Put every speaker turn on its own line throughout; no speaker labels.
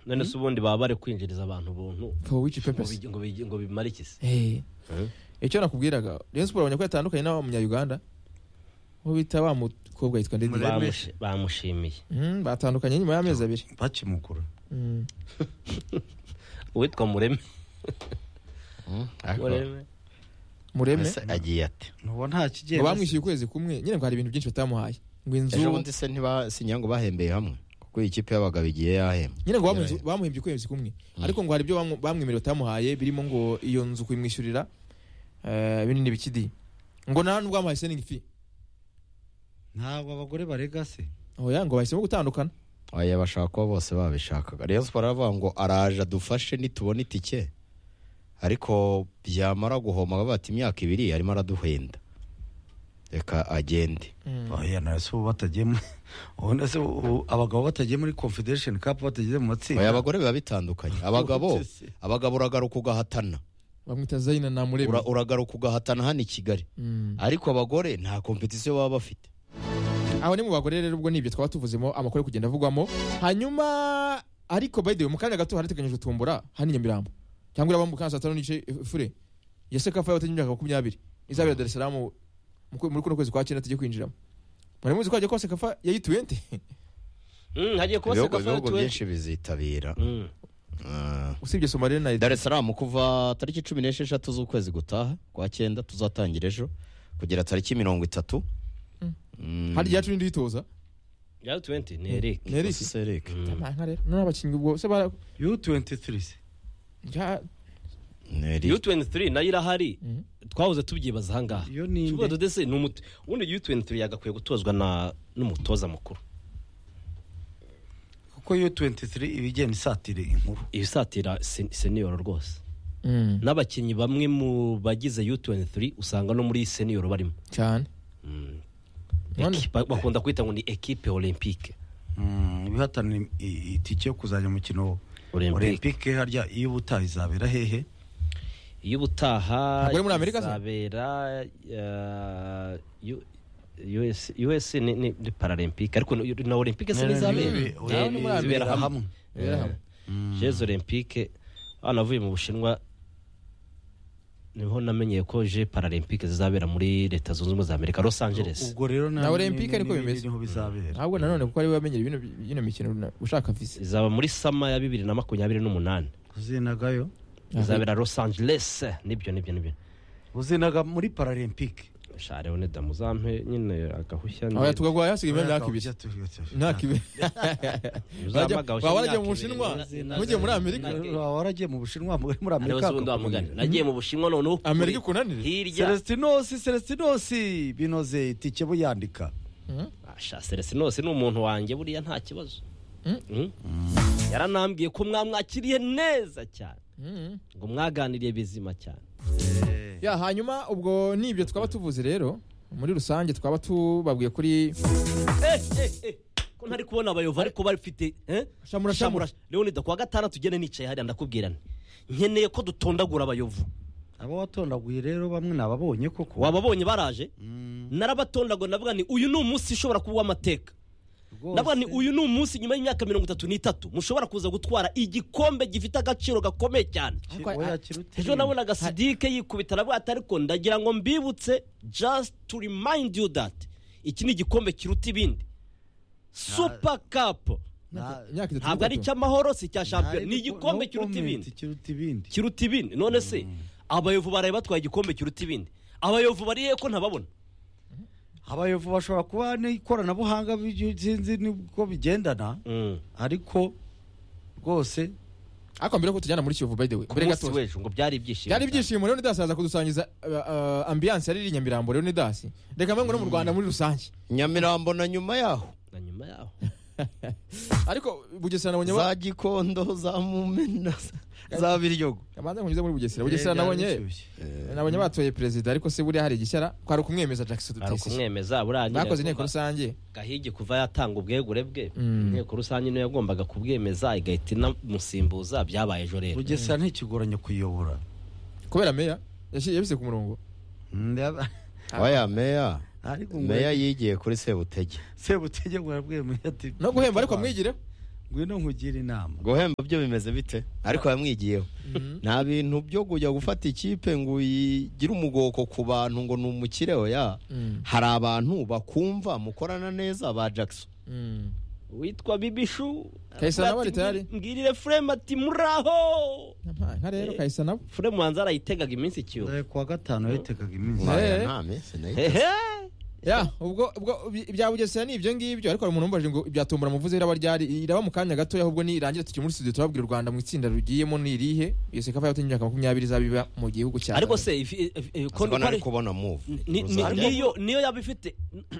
none se ubundi baba bari kwinjiriza abantu ubuntu
for which
ngo
purpose
bigi- ngo bigi- ngo bimare iki se
Eh.
Eh?
icyo nakubwiraga Rayon Sport abonye ko yatandukanye n'abamunya-Uganda uwo bita wa mukobwa yitwa Ndidi
Mure-
Bamushi- bamushimiye
Mm, batandukanye nyuma y'amezi abiri
bakimukura
Mm.
uwitwa mureme
Mm, ariko
mureme
mureme
ese agiye ate
ntuba nta kigiye
ngo bamwishyuye ukwezi kumwe nyine ngo hari ibintu byinshi batamuhaye ngo inzu
ejo bundi se ntibasinyiye ngo bahembeye hamwe kuko iyi kipe y'abagabo igiye yahembye
nyine ngo bamuhinze- bamuhimbye ukwezi kumwe ariko ngo hari ibyo bamu- bamwemereye batamuhaye birimo ngo iyo nzu kuyimwishyurira eh, binini bikidi ngo nta nubwo bamuhaye seningi fi
ntabwo abagore barega se
oya ngo bahisemo gutandukana
oya bashaka kuba bose babishakaga Rayon Sport aravuga ngo araje adufashe nitubona itike ariko byamara guhoma bavuga ati imyaka ibiri arimo araduhenda reka agende
oya nawe se ubu batagiye mu- ubona se ubu abagabo batagiye muri confederation cup batagiye mu
oya
matsinda
abagore biba bitandukanye abagabo
Utese.
abagabo uragaruka ugahatana
bamwita zayina na mureme
Ura- uragaruka ugahatana hano i kigali
Mm.
ariko abagore nta kompetisiyo baba bafite
aho ni mu bagore rero ubwo nibyo twaba tuvuzemo amakuru ari kugenda avugwamo hanyuma ariko by the way mu kanya gato harateganyijwe tumbura hano i nyamirambo cyangwa iraba mu kanya saa tanu n'igice eh, fure ya sekafa yabateganya imyaka makumyabire izabera Dar es Salaam mu- muri kuno kwezi kwa cyenda tujye kwinjiramo muri muzi ko hagiye kuba sekafa yayituye nte
Mm, hagiye kuba
ibihugu
sekafa
ibihugu
tuwenti
byinshi bizitabira Ah.
usibye somalia na
Dar es Salaam kuva tariki cumi n'esheshatu z'ukwezi gutaha kwa cyenda tuzatangira ejo kugera tariki mirongo itatu Mm.
hari igihe yacu n'indi uyitoza
ya tuwenti ni eric
Niko
Eric.
si se, Eric.
nka rero none abakinnyi ubwo se bara
u23 se
ya-
Ni Eric.
u23 nayo irahari twahoze tubyibaza ahangaha
Iyo ni inde?
tuvuga dodese ni umuti ubundi u23 yagakwiye gutozwa na n'umutoza mukuru
kuko u23 iba igenda isatira inkuru
ibisatira sen- senior rwose
Mm,
n'abakinnyi bamwe mu bagize u23 usanga no muri senior barimo
cyane
Mm.
None-
Eki- ba- bakunda kwita ngo ni equipe olympique
Mm, ibihatanira im- i- itike yo kuzajya mu mukino
Olympique.
olympique harya iyo ubutaha izabera hehe
iyo ubutaha
Ntabwo ari muri Amerika se?
izabera eh, U- US US ni ni ni paralympique ariko na- na olympique se
Ni-
nizabera
ni- ni-
Eh,
ni muri
izibera
Amerika
hamwe
hamwe.
Izibera hamwe.
Eh, jeux olympique hano avuye mu bushinwa niho namenyeye ko je paralympique zizabera muri leta zunze ubumwe za amerika los angeles
ubwo rero
Na Olympique niko bimeze.
niho bizabera
ntabwo nanone kuko ari we wamenyera ibintu by- ino mikino na- ushaka visa
izaba muri sama ya bibiri na makumyabiri n'umunani
uzinagayo
izabera los angeles nibyo nibyo nibyo
uzinaga muri paralympique
share one damuzampe nyine agahushya
oya tugagwa hasigaye imyaka ibiri
Bajya turi-
imyaka ibiri
Uzampa agahushya
waba
imyaka
waragiye mu bushinwa
ibiri.
ntujye muri amerika
waba waragiye mu bushinwa muri muri
Areba
amerika
se ubundi wamugana. nagiye mu bushinwa noneho
Amerika ikunanire?
hirya
celestinosi celestinosi binoze itike buyandika
asha celestinose ni umuntu wanjye buriya nta kibazo Mm. yaranambwiye ko mwamwakiriye neza cyane
Mm.
ngo mwaganiriye bizima cyane
ya hanyuma ubwo nibyo twaba tuvuze rero muri rusange twaba tubabwiye kuri
Eh, eh, eh. ko ntari kubona abayova ariko bafite eh?
Shamura, shamura.
leonida kuwa gatandatu ugene nicaye hariya ndakubwirana nkeneye ko dutondagura abayovu
abo watondaguye rero bamwe nababonye koko
wababonye baraje narabatondagura ndavuga ni uyu ni umunsi ushobora kuba uw'amateka
Rwose.
ndavuga ni uyu ni umunsi nyuma y'imyaka mirongo itatu n'itatu mushobora kuza gutwara igikombe gifite agaciro gakomeye cyane
Ki-
Ariko-
oya, kiruta
ejo nabonaga sidike yikubita aravuga ati ariko ndagira ngo mbibutse just to remind you that iki ni igikombe kiruta ibindi super cup
Na-
imyaka itatu
ntabwo ari
n'itatu.
icy'amahoro si icya shampiyona
Nta-
ni igikombe
no
kiruta
comment,
ibindi
kiruta ibindi
kiruta ibindi none se abayovu baraye batwaye igikombe kiruta ibindi abayovu bariye ko ntababona
abayovu bashobora kuba n'ikoranabuhanga bi- sinzi nibwo bigendana ariko rwose
ariko mbere ko tujyana muri kiyovu by the way
ku
mbere
munsi
gato
w'ejo ngo byari ibyishimo
byari ibyishimo Leonidas aza kudusangiza uh, uh, ambiance yari iri i nyamirambo Leonidas reka mbe ngo no mu rwanda muri rusange
nyamirambo na nyuma yaho
na nyuma yaho
ariko bugesera nabonye ba-
za gikondo za mumena za biryogo
kabanza nkunyuze muri bugesera bugesera nabonye
Byarashyushye.
nabonye batoye perezida ariko se buriya hari igishyara kwari ukumwemeza jackson
ari
dutesi
ukumwemeza burangira
bakoze inteko
kuva-
rusange
gahigi kuva yatanga ubwegure bwe
Mm.
inteko rusange niyo yagombaga kubwemeza igahita inamusimbuza byabaye ejo rero
bugesera ntikigoranye kuyobora
kubera meya yashyize yabise ku murongo
Ndaba-
oya meya
ariko ngo
meya yigiye kuri sebutege
sebutege ngo arabwira meya ati
no guhemba ariko amwigireho
ngwino nkugire inama
guhemba byo bimeze bite ariko yamwigiyeho nta bintu byo kujya gufata ikipe ngo uyigire umugoko ku bantu ngo ni umukire oya
Mm.
hari abantu bakumva mukorana neza ba jackson
Mm.
witwa bibishu
Kahise
aravuga
nabo
ati,
ari tayari?
"Mbwir- mbwirire furemu ati muraho
Nka- nka rero kahise nabo
furemu wanza arayitegaga iminsi ikiyo
Eh, kuwa gatanu yatekaga iminsi
Eh.
Naya nta mese nayo itase.
hehe
ya ubwo ubwo bi- ibya bugesera ni ibyo ngibyo ariko hari umuntu umbaje ngo ibya tombora muvuze iraba ryari iraba mu kanya gatoya ahubwo nirangira tukiri muri studio turababwira u Rwanda mu itsinda rugiyemo ni irihe iyo sekafa yahote imyaka makumyabiri izaba iba mu gihugu cya
ariko
Tanzania.
se ifi- eh, eh,
Asa
kondo-
ko ntari
kwari-
kubona move
ni- ni-
Ruzajya-
niyo niyo yaba ifite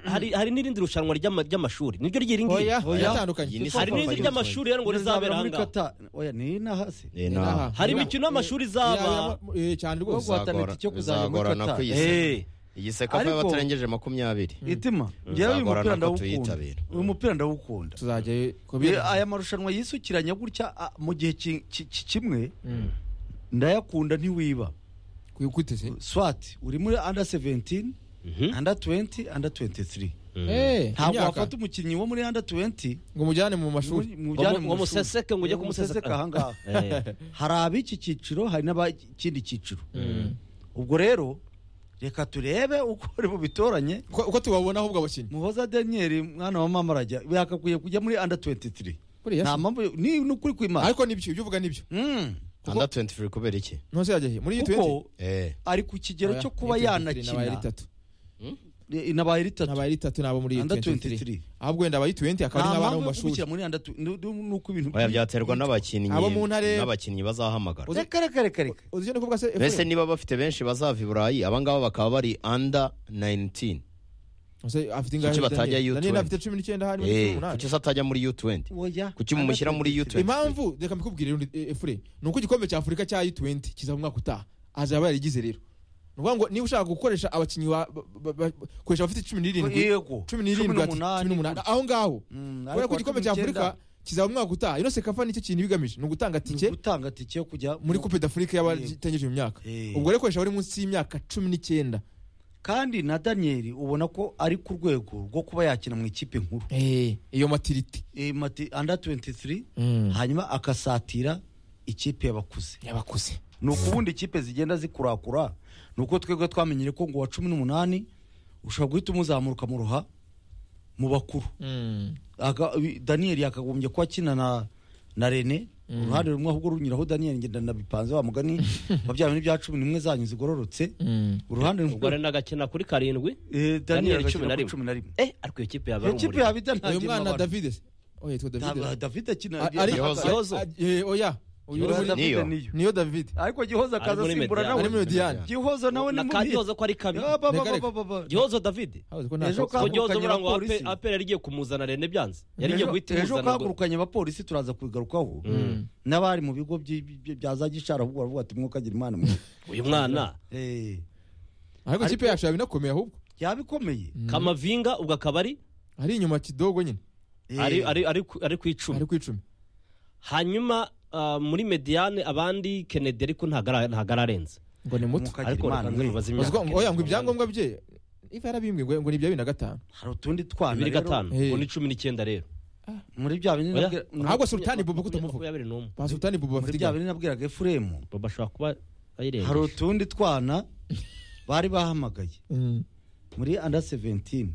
hari hari n'irindi rushanwa ry'ama- ry'amashuri niryo ryiri ngiri
oya
Oya.
yatandukanye
Iyi ni
hari n'irindi ry'amashuri rero ngo rizabera
muri
ahangaha
kata oya ni inahasi
Eh, nta-
hari imikino y'amashuri izaba
cyane
Wo
rwose
guhatanira
Bizagora-
itike kuzajya muri
bizagorana
Qatar.
kwiyisana.
Eh,
iyi sekafa
Ariko-
y'abatarengeje makumyabiri
itima njyewe uyu
Bizagorana
mupira
ko
ndawukunda
tuyitabira.
uyu mupira ndawukunda
tuzajya
Eh,
kubera
aya marushanwa yisukiranya gutya ah, mu gihe ki- ki- ki- kimwe ndayakunda ntiwiba
kwiteze
swat uri muri under 17
Mhm.
under 20 under 23 ntabwo wafata umukinnyi wo muri under 20
ngo mujyane mu mashuri
Ngo
mu- mujyane
mu-
mu
ngo
mashuri.
museseke ngo ujye
Eh,
kumuseseka
ahangaha
Eh.
hari ab'iki cyiciro hari n'ab'ikindi cyiciro ubwo rero reka turebe uko ari bubitoranye
Uko- uko tubabona ahubwo abakinnyi
muhoza daniel mwana wa mama arajya yakakwiye kujya muri under 23
Kuriya
nta
se.
mpamvu ni ni ukuri kwimana
ariko nibyo ibyo uvuga nibyo
Mm.
anda 23 kubera iki
ntose yajya he muri iyi tuwenti
kuko
Eh,
ari ku kigero cyo kuba
nabaye
yanakina
ritatu
Eh, nabaye ritatu
nabaye ritatu nabo muri iyi
Under
tuwenti
23.
ahubwo wenda abaye tuwenti akaba ari
nta
nk'abana
mpamvu
mu
yo
mashuri
kumushyira muri under tw- ni- ni- ni uko ibintu
oya byaterwa n'abakinnyi
Abo mu ntare-
n'abakinnyi bazahamagara
Uzi-
reka reka reka reka
uzi icyo ndi kuvuga se
mbese niba bafite benshi bazava i burayi abangaba bakaba bari under 19
Ese afite ingahe
Kuki batajya
Daniel?
U
Daniel
20?
afite cumi n'icyenda hari muri
Eh,
cumi n'umunani
kuki se atajya muri u20
oya
kuki mumushyira muri
Under
U20?
23.
impamvu reka mbikubwire rundi- e- efure ni uko igikombe cya afurika cya u20 kizaba umwaka utaha azaba yarigize rero ni ukuvuga ngo niba ushaka gukoresha abakinnyi wa- ba- ba- ba- koresha abafite cumi n'irindwi
Yego.
cumi n'irindwi ati, cumi n'umunani aho ngaho
Mm,
kubera ko
ariko
igikombe cya
cumi n'icyenda-
afurika kizaba umwaka utaha ino sekafa nicyo kintu iba igamije ni ugutanga
ni
tike
ugutanga tike yo kujya
muri kupe d'afurika
Yego.
y'abatengeje mu myaka
Eh.
ubwo rero koresha abari munsi y'imyaka cumi n'icyenda
kandi na daniel ubona ko ari ku rwego rwo kuba yakina mu ikipe nkuru
Eh, iyo matiriti
Eh, mati under 23
Mm.
hanyuma akasatira ikipe y'abakuze
yabakuze
ni ukubundi ikipe zigenda zikurakura ni uko twebwe twamenyere ko ngo wa cumi n'umunani ushobora guhita umuzamuka mu ruha mu bakuru Aga- wi- daniyeli yakagombye kuba akina na na rene uruhande rumwe ahubwo runyuraho daniyeli ngenda nabipanze wa mugani wa bya bintu bya cumi n'imwe zanyu zigororotse uruhande
ubwo
rumwe
rero nagakina kuri karindwi
Eh,
Daniyeli
daniyeli
cumi na
agakina kuri
rimwe.
cumi na rimwe
eh ariko iyo kipe yaba
iyo
ari
kipe
umuriro
yaba idantangira
uyu mwana
amabara.
davide se oh yitwa davide
Da- davide akina
A-
agenda-
ariko-
Gihozo.
Gihozo.
a- eh, oya uyu uri
Gihozo
muri-
Davide
Niyo.
niyo
niyo davide
ariko gihoza akaza
Ari muri
asimbura
Mediane.
ari muri
nawe
mediyani
gihoza nawe ni
na
mubi
kandiyoza ko ari kabi
Ah, ba- ba- ba- ba- ba- ba.
gihozo davide
Ejo
ko gihozo
Kavukanye
buriya ngo
abapolisi.
Ape- apera yarigiye kumuzana rene byanze yarigiye
Ejo-
guhita
ejo
imuzana ngo
kahagurukanye abapolisi turaza kubigarukaho n'abari mu bigo by- by- bya za gishara ahubwo baravuga ati mwuka agira imana mwe."
uyu mwana
Eh,
ariko ikipe yacu yaba inakomeye ahubwo
yaba ikomeye
kamavinga ubwo akaba ari
ari inyuma kidogo nyine
Eh,
ari ari- ari ku- ari ku icumi
ari ku icumi
hanyuma ah, muri mediyane abandi kennedy ariko ntago ara- ntago ararenze
ngo ni muto
Mwuka agira
ariko
imana
reka nze
mwe.
mubaze
Uzi
imyaka
ko- ngo- oya ngo
Kennedy.
ibyangombwa bye ifa yarabimbwe ngo ngo ni ibya bibiri na gatanu
hari utundi twana
bibiri
rero,
gatanu
Eh.
ubu ni cumi n'icyenda rero
muri bya bindi
Oya.
nabwira-
ahubwo sultani bubu ko tumuvuga
makumyabiri n'umwe
ba sultani bubu
muri
bafite
bya
igana
bindi nabwiraga efuremu
baba ashobora kuba
hari
ayirengeje
utundi twana bari bahamagaye muri under 17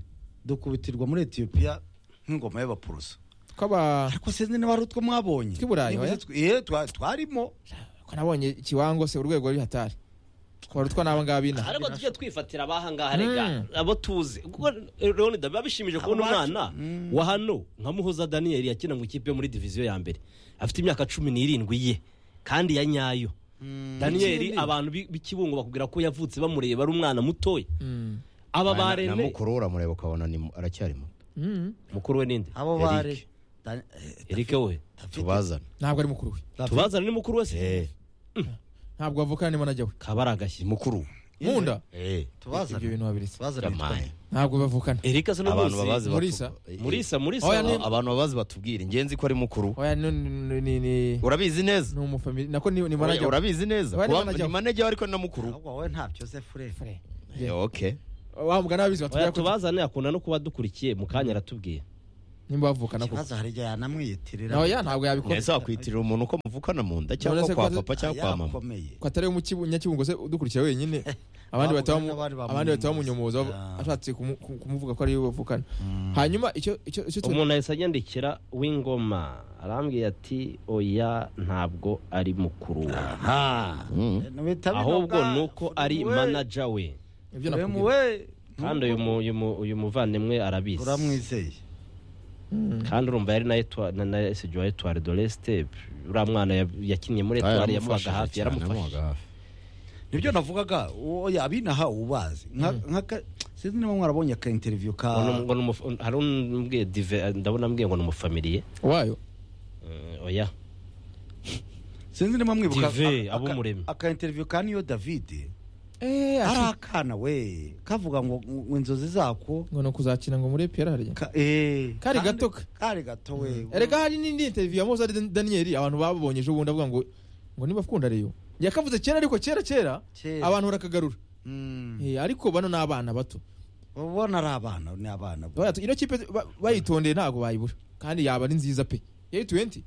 dukubitirwa muri etiyopiya nk'ingoma y'abaporoso
twaba
ariko sinzi niba hari utwo mwabonye
Tw'i Burayi,
Niba
oya.
uzi tw- eh, twa- twarimo
ko nabonye ikiwango se urwego ruri hatari twari twa n'aba ngaba ina
ariko tujye twifatira abahangaha rega abo tuzi kuko leonida biba bishimije kubona umwana wa hano nka muhoza daniyeli yakina mu ikipe yo muri diviziyo ya mbere afite imyaka cumi n'irindwi ye kandi ya nyayo daniyeli abantu b'i- b'ikibungo bakubwira ko yavutse bamureba ari umwana mutoya aba ba
na- na
rene
mukuru we uramureba ukabona ni mu- aracyari muto
mukuru we ninde
abo
Eric.
bare Dan- eh,
erike we
tubazane
ntabwo ari mukuru we
tubazana ni mukuru we se
Eh,
ntabwo avuka nimo najya we
kaba ari agashyi
ni mukuru
nkunda ibyo
Eh,
tubazane
bintu babiretse
tubazane
yamaye.
ntabwo bavukana
erike se
abantu
n'umuzi
babazi batu-
Murisa.
Eh,
murisa murisa
Oya,
aba-
ni-
abantu babazi batubwire ingenzi ko ari mukuru
oya ni ni ni ni
urabizi neza
ni umufamili nako ni ni
Oya,
manager
urabizi neza
Bari
Kuba-
manager.
ni manager ariko ni na mukuru
ahubwo wowe ntabyo se fure
Eh, okay
wa mugana babizi
Oya,
batubwira ko
tubazane akunda no kuba dukurikiye mu kanya aratubwiye
nimba bavukana koko
ikibazo hari igihe yanamwiyitirira
oya ntabwo yabikora
ntiyazakwitirira umuntu ko muvukana mu nda cyangwa
Nonese
kwa
ko-
papa cyangwa kwa mama
yakomeye
ko atari umunyakibungo se udukurikira wenyine abandi bahita
Bavuga
bamu-
n'abandi bamunyunyuza.
abandi bahita bamunyomoza
Ah.
ashatse kumu- ku- kumuvuga ko ariwe bavukana hanyuma icyo icyo icyo tu-
umuntu ahise anyandikira w'ingoma arambwira ati oya ntabwo ari mukuru we
aha
Mm.
ahubwo ni uko ari manaja we
ibyo nakubwira
we
kandi uyu mu- uyu mu- uyu muvandimwe arabizi
uramwizeye
Mm.
kandi urumva yari na Etoile- na- na esigiwa etuwari doresite uriya mwana ya- yakinnye muri
Ah,
etuwari yamubaga
yaramufashije
hafi
cyane,
yaramufashije
yamubaga hafi.
nibyo navugaga oya abinaha ubazi Nka- nka sinzi niba mwarabonye aka interview ka
Ngo ni- ngo ni umufa- hari umbwiye dive ndabona ambwiye ngo ni umufamiliye
wayo
Eh, oya
sinzi niba mwibuka
Dive,
aka- aka-
Abumuremyi.
aka interview ka niyo Davide
eh
ari
ati-
akana we kavuga ngo ngo inzozi zako
ngo ni ukuzakina ngo muri piyara harya
ka- eh,
Kari
kandi-
gato ka.
kari gato we
erega hari n'indi interview ya mozari Dan- daniyeli abantu babonye ejo bundi avuga ngo ngo niba akunda reyo yakavuze kera ariko kera kera
Kera.
abantu barakagarura
Mm.
Eh, ariko bano ni abana bato
uba ubona ari abana ni abana
Urabona ati, ino kipe ba- bayitondeye ntabwo bayibura kandi yaba ari nziza pe yeyi tuwenti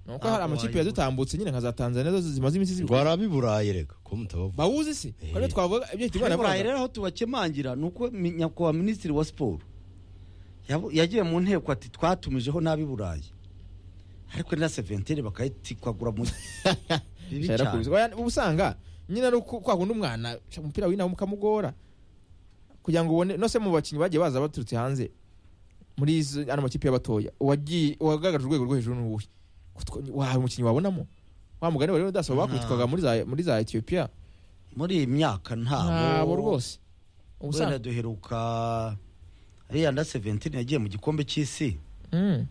ni uko hari
Ntabwo
amakipe
wayibura.
yazitambutse nyine nka za tanzania zo zimaze iminsi
ngo
zibura
harabi burayi rega ko mutabavuga
bawuzi se
Eh.
kandi twavuga ibyo hita imana
burayi
yavugaga
rero aho tubakemangira ni uko mi- nyakubahwa minisitiri wa siporo yabu- yagiye mu nteko ati twatumijeho nabi burayi ariko na seventeri bakayitikwagura mu bibi
Shara
cyane
kubizi. Oya, uba usanga nyine ari uko kwa kundi umwana sha, umupira w'inawe mukamugora kugira ngo ubone no se mu bakinnyi bagiye baza baturutse hanze muri izo- ano makipe y'abatoya uwagiye uwagaragaje urwego rwo hejuru n'uwuhe wahawe umukinnyi wabonamo wa mugani wari udasaba bakubitwaga muri za muri za Ethiopia
muri iyi myaka
ntabo
ntabo
rwose uba
wenda
usanga
duheruka ariya na seventeri yagiye mu gikombe cy'isi
Mm.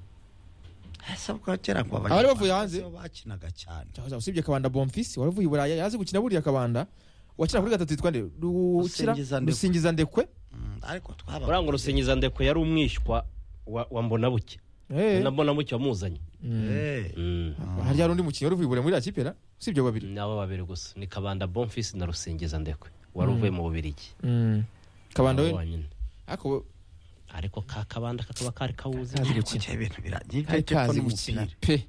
sabwa kera kwa
Abari bavuye hanze?
nibo bakinaga cyane
Cyahoze usibye kabanda Bonfils wari uvuye i Buraya yazi gukina buriya kabanda wakina kuri gatatu yitwa nde Rukira-
Rusingiza Ndekwe.
rusingiza ndekwe
Mm, ariko
urangwa
twaba
urusingiza ndeko yari umwishywa wa wa mbonabuke
Eh.
na mbonabuke wamuzanye
Mm.
Eh,
Mm.
harya hari undi mukinnyi wari uvuye i Buraya muri iriya kipe ra usibye abo babiri
ni abo babiri gusa ni kabanda bonfisi na rusingiza ndekwe wari uvuye mu bubirigi
kabanda we
Bonyine.
ako
ariko ka kabanda kakaba kari kawuzi
Kazi
ariko
gukina.
cya ibintu biragiye
kari
iteka
kazi
n'umupira.
gukina pe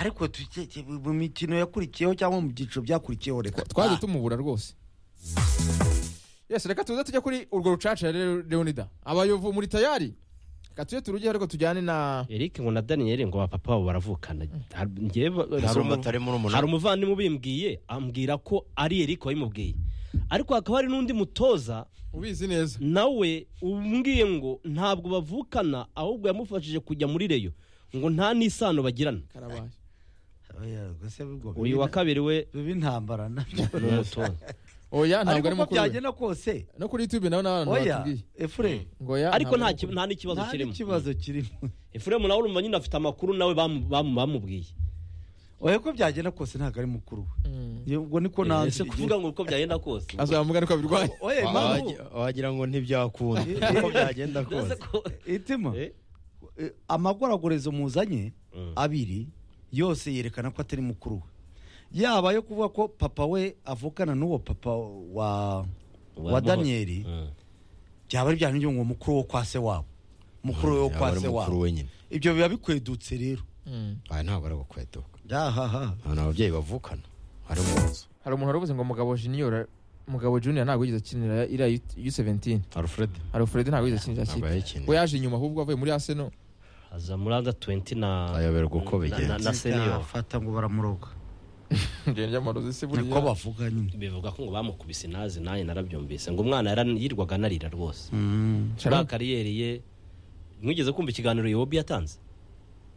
ariko tujye- tujye mu mikino yakurikiyeho cyangwa mu byiciro byakurikiyeho reka
twaje
Ah,
tumubura rwose yes reka tuze tujya kuri urwo rucaca rero leonida abayovu muri tayari reka tujye turujyeho ariko tujyane na
eric ngo na daniyeli ngo bapapa wabo baravukana Har- njyewe- hari
hari
umu-
umutari muri
hari
umunara
umuvandimwe ubimbwiye ambwira ko ari eric wabimubwiye ariko hakaba hari n'undi mutoza
ubizi neza
nawe umbwiye ngo ntabwo bavukana ahubwo yamufashije kujya muri reyo ngo nta n'isano bagirana
karabaye
oya, gusa ubwo bibi
uyu wa
na-
kabiri we
bibi ntambara nabyo
ni umutoza
oya ntabwo
ariko
ari
uko
mukuru we
byagenda kose
no kuri youtube nawe n'abantu
oya
batubwiye
efure
ngo oya
ariko
ntabwo
nta
ari
ki- nta n'ikibazo
mukuru.
nta
kirimo
n'ikibazo kirimo
efuremu nawe urumva nyine afite amakuru nawe bamu- bamu- bamubwiye
oya ko byagenda kose ntabwo ari mukuru we
Mm.
Iyo- ubwo niko
ese
nanze
kuvuga ngo uko byagenda kose
azamuga niko abirwaye
oya impamvu
wagira ngo ntibyakunda
Eh,
uko byagenda
Ese
kose
ko-
itima
Eh?
eh, amagoragorezo muzanye
Mm.
abiri yose yerekana ko atari mukuru we yaba yo kuvuga ko papa we avukana n'uwo papa wa wa
Muhoza.
daniyeli
Mm.
byaba ari bya bindi ngo mukuru wo kwa se wabo mukuru we wo
Yaba
kwa
ari
se
mukuru
wabo
wenyine
ibyo biba bikwedutse rero
Mm.
aya ntabwo ari gukweduka
ahaha
nta n'ababyeyi bavukana hari umuzo
hari umuntu wari uvuze ngo mugabo junior mugabo junior ntabwo yigeze akinira iriya u17
alfred
hari Fred ntabwo yigeze akinira
ntabwo
kipe we
yayikeneye
yaje inyuma ahubwo avuye muri Arsenal
aza muri anda 20 na
ayoberwa uko
na-
bigenze
na- senior.
fata ngo baramuroga
ngende amarozi se buriya
niko bavuga nyine
bivuga ko ngo bamukubise inazi nanjye narabyumvise ngo umwana yaran- yirwaga anarira rwose
Mm.
ba kariyeri ye mwigeze kumva ikiganiro yobi yatanze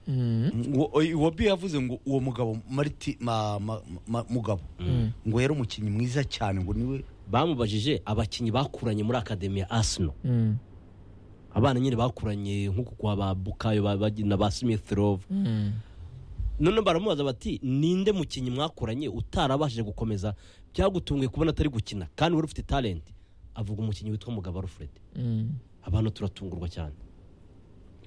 Mm.
Ngo- oy- wobi yavuze ngo uwo mugabo mariti ma- ma- ma- mugabo
Mm.
ngo yari umukinnyi mwiza cyane ngo niwe
bamubajije abakinnyi bakuranye muri akademi ya asino
Mm.
abana nyine bakuranye nk'uku kwa ba bukayo ba- ba- na ba smith rove
Mm.
none baramubaza bati ninde mukinnyi mwakuranye utarabashije gukomeza byagutunguye kubona atari gukina kandi wari ufite talent avuga umukinnyi witwa mugabo alfred
Mm.
abantu turatungurwa cyane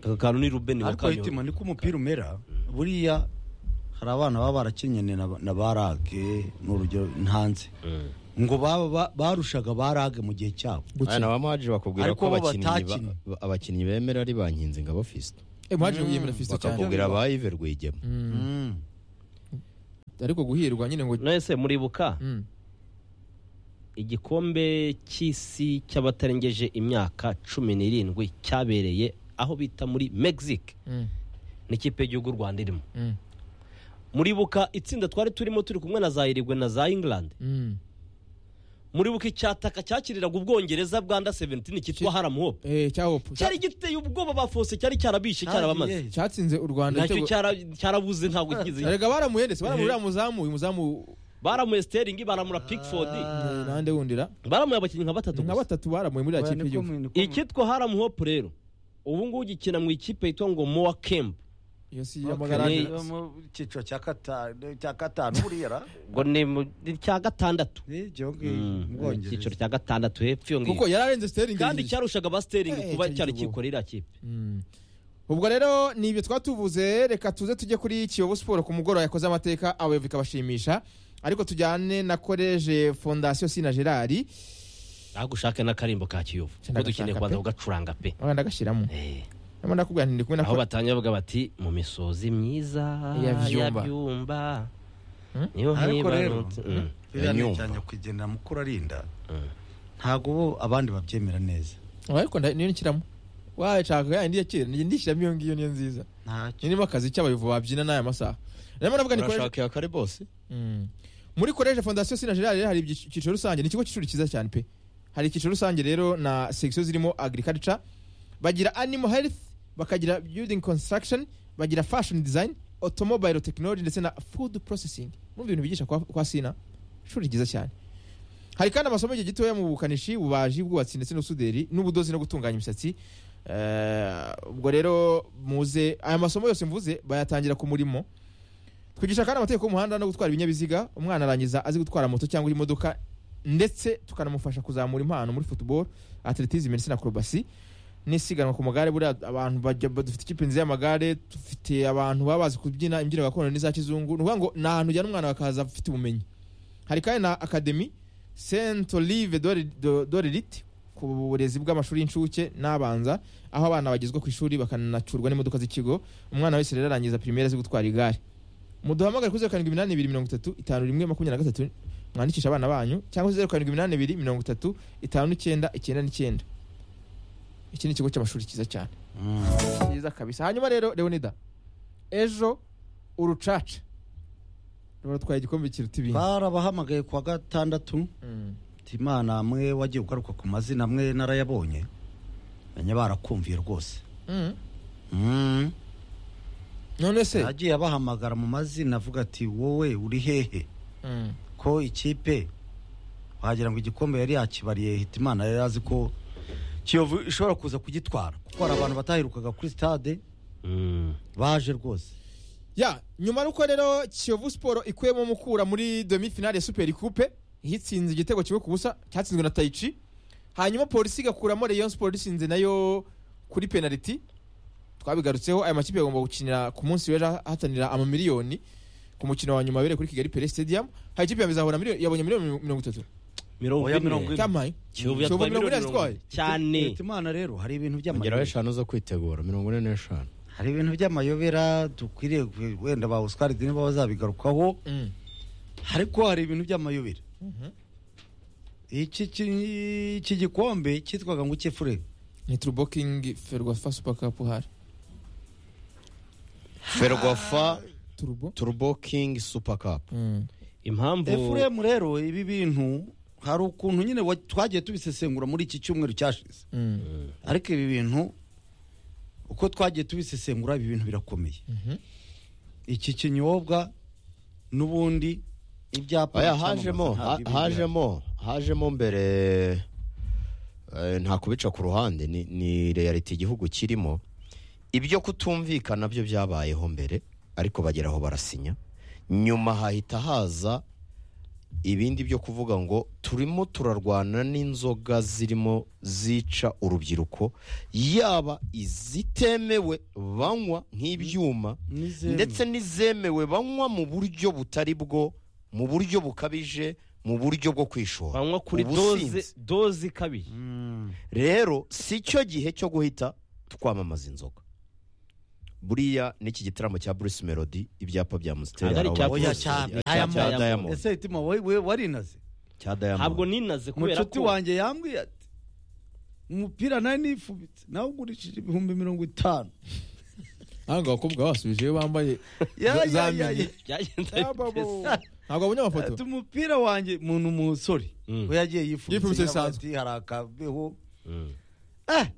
aka kantu ni rubeni
ariko hitima niko umupira umera buriya hari abana baba barakinnye na- na barage ni urugero ntanze ngo baba ba- barushaga barage mu gihe cyabo
aya na ba maji bakubwira
Ariko
ko
bo
abakinnyi ba-
batakinnye.
ba- abakinnyi bemera ari ba nkinzi ngabo fisto
Eh, muhajiri yiyemera Fiston cyane
bakakubwira ba Yves Rwigema
Mm.
ariko guhirwa nyine ngo
mwese muribuka
Mm.
igikombe cy'isi cy'abatarengeje imyaka cumi n'irindwi cyabereye aho bita muri mexique
Mm.
n'ikipe y'igihugu u rwanda irimo
Mm.
muribuka itsinda twari turimo turi kumwe na za irigwe na za england
Mm.
muribuka icyataka cyakiriraga ubwongereza bwanda 17 cyitwa haram hope
Eh, cya hope
cyari giteye ubwoba ba fose cyari cyarabishe cyarabamaze
Agiye.
cyatsinze u rwanda
ntacyo
igitego-
cyara- cyarabuze ntabwo kizi
erega baramuhendetse baramurira muzamu uyu muzamu
baramuye steringi baramura pickford
eh, nande wundira
baramuye abakinnyi nka batatu
nka
gusa
batatu baramuye muri ya
Oya,
kipe
niko
y'igihugu
mu- niko mu-
icyitwa haram hope rero ubu ngubu gikina mu ikipe yitwa ngo moa camp
iyo si
Okay,
y'amagaraje
yo mu cyiciro cya kata- cya gatanu buriya ra?
ngo ni mu ni icya gatandatu
Eh, ibyo ngibi,
Mm,
mu
ni
Bwongereza.
icyiciro cya gatandatu hepfo iyo
kuko
ngiyo
yararenze steringi
kandi cyarushaga ba
Eh,
steringi kuba
icyo
cyari
gihugu.
kikorera kipe
Mm. ubwo rero ni ibyo twatuvuze reka tuze tujye kuri kiyovu siporo ku mugoroba yakoze amateka abayobozi bikabashimisha ariko tujyane na koleje fondasiyo sina gerard
ntabwo ushake n'akarimbo ka kiyovu kuko dukeneye
Ndagashaka
kubanza
pe.
kugacuranga pe
wenda agashyiramo
Eh.
ndimo ndakubwira nti ndi kumwe na
aho batanya bavuga bati mu misozi myiza
Ya Byumba."
byumba
Hmm?
niyo
ariko rero
hibarutse Mm.
biriya ni
Yanyumva.
icya nyakwigendera mukuru arinda ntabwo bo abandi babyemera neza
Oya, ariko nda- niyo nshyiramo wayishaka ya ndi yakira njye ndishyiramo iyo ngiyo niyo nziza
ntacyo
irimo akazi cy'abayobozi babyina n'aya masaha ndimo ndavuga ni koleje
urashaka iya kare bose
Mm. muri koleje fondasiyo sina gerard rero hari ibyiciro icyiciro rusange ni ikigo cy'ishuri cyiza cyane pe hari icyiciro rusange rero na section zirimo agriculture bagira animal health bakagira building construction bagira fashion design automobile technology ndetse na food processing mu bintu bigisha kwa, kwa sina ishuri ryiza cyane hari kandi amasomo y'igihe gitoya mu bukanishi ububaji ubwubatsi ndetse n'ubusuderi n'ubudozi no gutunganya imisatsi Eh, ubwo rero muze aya masomo yose mvuze bayatangira ku murimo twigisha kandi amategeko y'umuhanda no gutwara ibinyabiziga umwana arangiza azi gutwara moto cyangwa imodoka ndetse tukanamufasha kuzamura impano muri football atletism ndetse na acrobacy n'isiganwa ku magare buriya abantu bajya ba- dufite ikipe nziza y'amagare dufite abantu baba bazi kubyina imbyino gakondo n'iza kizungu ni ukuvuga ngo ni ahantu ujyana umwana bakaza afite ubumenyi hari kandi na academy saint olive dorelit ku burezi bw'amashuri y'incuke n'abanza aho abana bagezwa ku ishuri bakanacurwa n'imodoka z'ikigo umwana wese rero arangiza primaire azi gutwara igare muduhamagare kuri zeru karindwi iminani ibiri mirongo itatu itanu rimwe makumyabiri na gatatu mwandikisha abana banyu cyangwa zeru karindwi iminani ibiri mirongo itatu itanu n'icyenda icyenda n'icyenda iki ni ikigo cy'amashuri cyiza cyane cyiza kabisa hanyuma rero leonida ejo urucaca rubatwaye igikombe kiruta ibindi
barabahamagaye ku wa gatandatu
Mm.
ati imana mwe wagiye ugaruka ku mazina mwe narayabonye menya barakumviye rwose
Mm.
Mm.
none se
agiye abahamagara mu mazina avuga ati wowe uri hehe
Mm.
ko ikipe wagira ngo igikombe yari yakibariye hita imana yari azi ko kiyovu ishobora kuza kugitwara kuko hari abantu bataherukaga kuri stade
Mm.
baje rwose
ya nyuma y'uko rero kiyovu siporo ikuyemo mukura muri demi finale ya superi kupe hitsinze igitego kimwe ku busa cyatsinzwe na tayici hanyuma polisi igakuramo rayon siporo isinze nayo kuri penaliti twabigarutseho aya makipe agomba gukinira ku munsi w'ejo ahatanira amamiliyoni ku mukino wa nyuma wabereye kuri kigali pere stadium hari ikipe yamizahura yabonye miliyoni mirongo itatu
mirongo
Oya, mirongo
ine
ine.
kamaye
kiyovu yatwaye miliyoni mirongo ine cyane
Hita imana rero hari ibintu
ongeraho
by'amayobera
eshanu zo kwitegura mirongo ine n'eshanu
hari ibintu by'amayobera dukwiriye gu- wenda ba oscar dini baba bazabigarukaho
Mm.
ariko hari ibintu by'amayobera iki ki- iki gikombe cyitwaga ngo ikefure
ni turubokingi ferwafa super cup hari
ferwafa
turubo
turbo king super cup
Mm.
impamvu
efuremu rero ibi bintu hari ukuntu nyine wa- twagiye tubisesengura muri iki cyumweru cyashize
Mm.
ariko ibi bintu uko twagiye tubisesengura ibi bintu birakomeye
Mhm.
iki kinyobwa n'ubundi ibyapa
oya
byamamaza
hajemo
ntabwo
ha-
ibi bihari.
hajemo hajemo mbere eh, nta kubica ku ruhande ni, ni reality igihugu kirimo ibyo kutumvikana byo byabayeho mbere ariko bageraho barasinya nyuma hahita haza ibindi byo kuvuga ngo turimo turarwana n'inzoga zirimo zica urubyiruko yaba izitemewe banywa nk'ibyuma
N'izemewe.
ndetse n'izemewe banywa mu buryo butari bwo mu buryo bukabije mu buryo bwo kwishora
banywa kuri doze
Ubusinzi.
doze kabiri
Mm.
rero si cyo gihe cyo guhita twamamaza inzoga buriya n'iki gitaramo cya bruce melody ibyapa bya musiteri
Ntabwo ari icya
oya
Bruce.
cyane
Aya ma-
cya diamond
ese itima wowe wowe warinaze
cya diamond
ntabwo ninaze kubera
umucuti
ko
wanjye yambwiye ati umupira nawe nifubitse nawe ugurishije ibihumbi mirongo itanu
ntabwo abakobwa basubije iyo bambaye
Ya, ya, ya,
zamenye.
ya.
byagenze ari byiza.
ntabwo babonye amafoto
ati umupira wanjye umuntu umusore
Mm.
we yagiye
Yifubitse
yifubitse
bisanzwe.
ati hari akabeho
Mm.
eh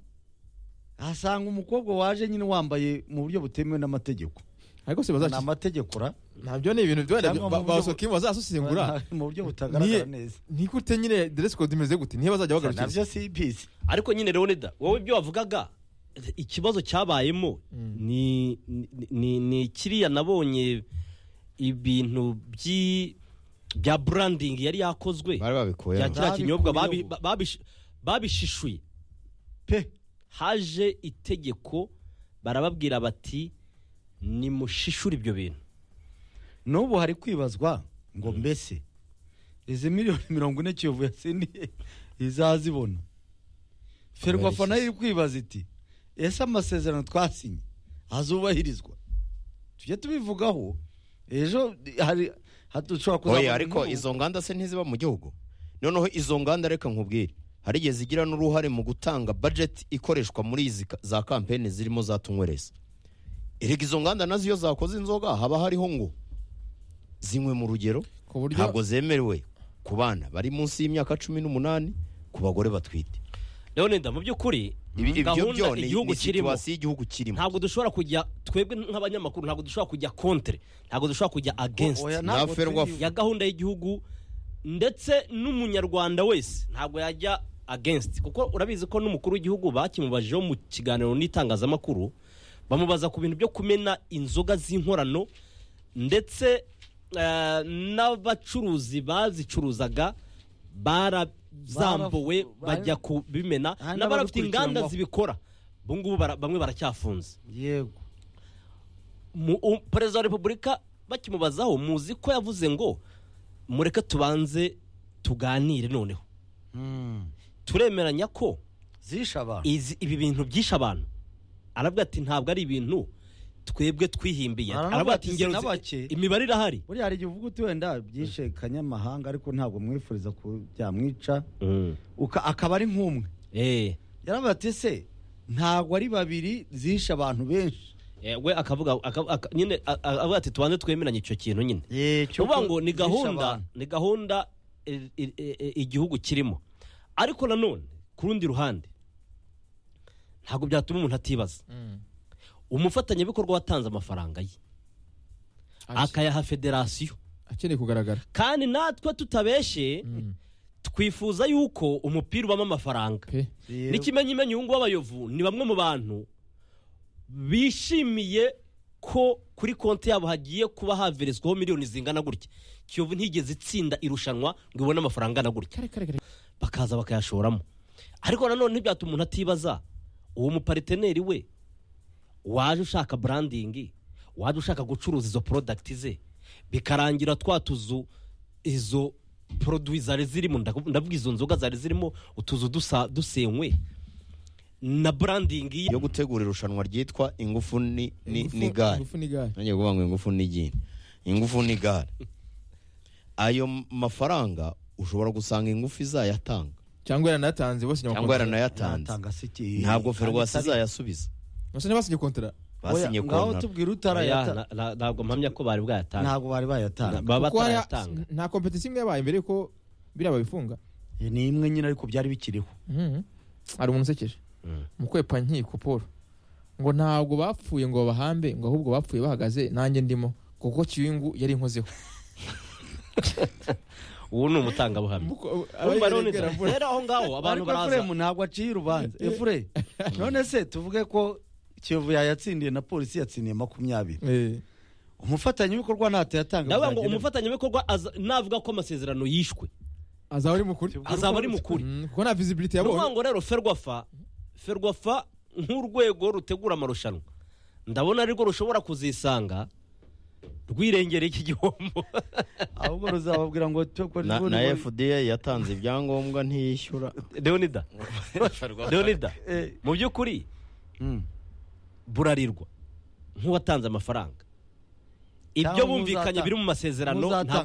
asanga umukobwa waje nyine wambaye mu buryo butemewe n'amategeko
ariko se
ni
bazakiza
amategeko ura
nabyo ni ibintu byenda
Cyangwa mu buryo bu-
basokimu bazasesengura
mu buryo butagaragara
Niye-
neza
ntigute nyine dress code imeze gute niyo bazajya bagarukiriza
nabyo sibizi
ariko nyine leonida wowe ibyo wavugaga ikibazo cyabayemo ni ni- ni- ni kiriya nabonye ibintu by'i- bya branding yari yakozwe
bari babikuye
bya kiriya kinyobwa babi-
Babikuyeho.
babish- babishishuye
pe
haje itegeko barababwira bati nimushishure ibyo bintu
n'ubu hari kwibazwa ngo mbese izi miliyoni mirongo ine kiyovu yatsindiye izazibona ferwafa nayo iri kwibaza iti ese amasezerano twasinye azubahirizwa tujye tubivugaho ejo hari hatushobora
oya
kuzabona
ariko
inkuru.
izo nganda se ntiziba mu gihugu noneho izo nganda reka nkubwire harigeze zigira n'uruhare mu gutanga budget ikoreshwa muri izi ka- za kampeni zirimo za tunywereza erega izo nganda nazo iyo zakoze inzoga haba hariho ngo zinywe mu rugero
ku buryo
ntabwo zemerewe ku bana bari munsi y'imyaka cumi n'umunani ku bagore batwite
leonida mu by'ukuri
Ibi- ibyo byo
gahunda
ni
igihugu
ni
kirimo
situwasiyo igihugu kirimo
ntabwo dushobora kujya twebwe nk'abanyamakuru ntabwo dushobora kujya contre ntabwo dushobora kujya against
Oya,
Na
ntabwo
Ferwafa.
turi-
ya gahunda y'igihugu ndetse n'umunyarwanda wese ntabwo yajya against kuko urabizi ko n'umukuru w'igihugu bakimubajeho mu kiganiro n'itangazamakuru bamubaza ku bintu byo kumena inzoga z'inkorano ndetse eh, n'abacuruzi bazicuruzaga barazambuwe
Barafu-
bajya kubimena
Aha,
n'abarafite inganda
n'ababikurikiranwaho.
zibikora ubu ngubu bara- bamwe baracyafunze
yego
mu- u- perezida wa repubulika bakimubazaho muzi ko yavuze ngo mureke tubanze tuganire noneho
Mm.
turemeranya ko
zishe abantu
izi- ibi bintu byishe abantu aravuga ati ntabwo ari ibintu twebwe twihimbiye
Aravuga
aravuga
ati,
ati ingero
"Si
zi-
n'abake."
imibare irahari
buriya hari igihe uvuga uti wenda byishe kanyamahanga ariko ntabwo mwifuriza ko byamwica uka- akaba ari nk'umwe
Eh,
yaravuga ati ese ntabwo ari babiri zishe abantu benshi
eh, we akavuga aka- aka- nyine a- a- aravuga ati tubanze twemeranye icyo kintu nyine uvuga ngo ni gahunda ni gahunda i- i- i- igihugu kirimo ariko nanone ku rundi ruhande ntabwo byatuma umuntu atibaza umufatanyabikorwa watanze amafaranga ye akayaha federasiyo
akeneye kugaragara
kandi natwe tutabeshe twifuza yuko umupira ubamo amafaranga
pe
n'ikimenyimenyi ubu ngubu abayovu ni bamwe mu bantu bishimiye ko kuri konti yabo hagiye kuba haverezwaho miliyoni zingana gutya kiyovu ntigeze itsinda irushanwa ngo ibone amafaranga angana gutya
kare kare kare
bakaza bakayashoramo ariko nanone ntibyatuma umuntu atibaza uwo mupariteneri we waje ushaka branding waje ushaka gucuruza izo product ze bikarangira twa tuzu izo produit zari zirimo ndaku- ndavuga izo nzoga zari zirimo utuzu dusa- dusenywe na branding ye
yo gutegura irushanwa ryitwa ingufu ni ni-
Ingufu-
ni gare
ingufu n'igare
nanjye kuvuga ngo ingufu ni igini ingufu ni gare ayo mafaranga ushobora gusanga ingufu izayatanga
cyangwa yaranayatanze bose
cyangwa
nyamakontra
yaranayatanze ntabwo ferwasi izayasubiza
bose ntibasinya kontara
basinye
ngaho
kontara
tubwira
Oya,
utarayatanga
na- na- ntabwo mpamya ko bari bwayatanga
ntabwo bari bayatanga
baba
Kuko hariya-
batarayatanga
nta kompetisi imwe yabaye mbere yuko biriya babifunga
Iyi ni imwe nyine ariko byari bikiriho
Mhm. hari umuntu usekeje
Mm.
mukwepa nkiko paul ngo ntabwo bapfuye ngo babahambe ngo ahubwo bapfuye bahagaze nanjye ndimo kuko kiyungu yari inkozeho
ubu ni umutangabuhamya Urumva rero ni- rero aho ngaho abantu
ariko
baraza
efuremu ntabwo aciye urubanza efure none se tuvuge ko kiyovu yayatsindiye na polisi yatsindiye makumyabiri
Eh,
umufatanyabikorwa ntacyo
ndavuga ngo
bizagenda-
umufatanyabikorwa aza- navuga ko amasezerano yishwe
azaba ari mukuri
azaba ari mukuri
Mm, kuko nta visibility
ni ukuvuga
yabonye
ngo rero ferwafa ferwafa nk'urwego rutegura amarushanwa ndabona arirwo rushobora kuzisanga rwirengereye iki gihombo
ahubwo ruzababwira ngo twe ko
na,
rero
na
ni-
fda yatanze ibyangombwa ntiyishyura
leonida leonida
Eh.
mu by'ukuri
Mm.
burarirwa
nk'uwatanze amafaranga ibyo
Cyangwa
bumvikanye
muzata-
biri mu masezerano
muzata-
nta